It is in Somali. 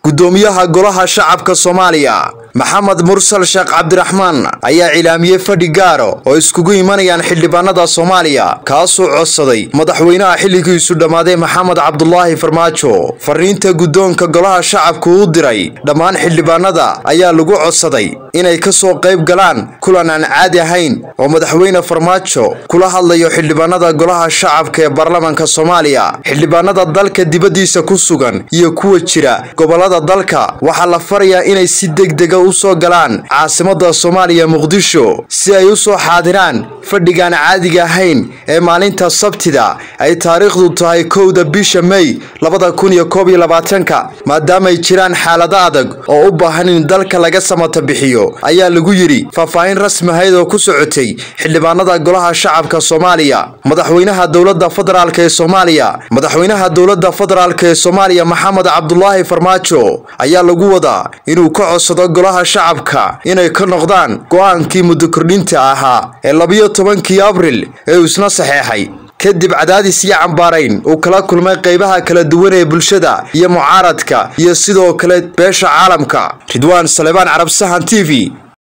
gudoomiyaha golaha shacabka soomaaliya maxamed mursal sheekh cabdiraxmaan ayaa cilaamiyey fadhi gaaro oo iskugu imanayaan xildhibaanada soomaaliya kaasoo codsaday madaxweynaha xilligiisu dhammaaday maxamed cabdulaahi farmaajo fariinta guddoonka golaha shacabku u diray dhammaan xildhibaanada ayaa lagu codsaday inay ka soo qayb galaan kulan aan caadi ahayn oo madaxweyne farmaajo kula hadlayo xildhibaanada golaha shacabka ee baarlamaanka soomaaliya xildhibaanada dalka dibaddiisa ku sugan iyo kuwa jira gobolada dalka waxaa la farayaa inay si degdega u soo galaan caasimada soomaaliya muqdisho si ay u soo xaadiraan fadhigaan caadiga ahayn ee maalinta sabtida ay taariikhdu tahay kowda bisha mey labada kun iyo koob iyo labaatanka maadaamaay jiraan xaalado adag oo u baahan in dalka laga samata bixiyo ayaa lagu yidhi faahfaahin rasmi ahayd oo ku socotay xildhibaanada golaha shacabka soomaaliya madaxweynaha dowlada federaalk ee soomaaliya madaxweynaha dowlada federaalk ee soomaaliya maxamed cabdulaahi farmaajo ayaa lagu wadaa inuu ka codsado golaha shacabka inay ka noqdaan go-aankii muddo kordhinta ahaa ee labiyo tobankii abril ee uu isna saxeexay kadib cadaadis iyo cambaarayn uu kala kulmay qaybaha kala duwan ee bulshada iyo mucaaradka iyo sidoo kale beesha caalamka ridwaan salebaan carab sahan t v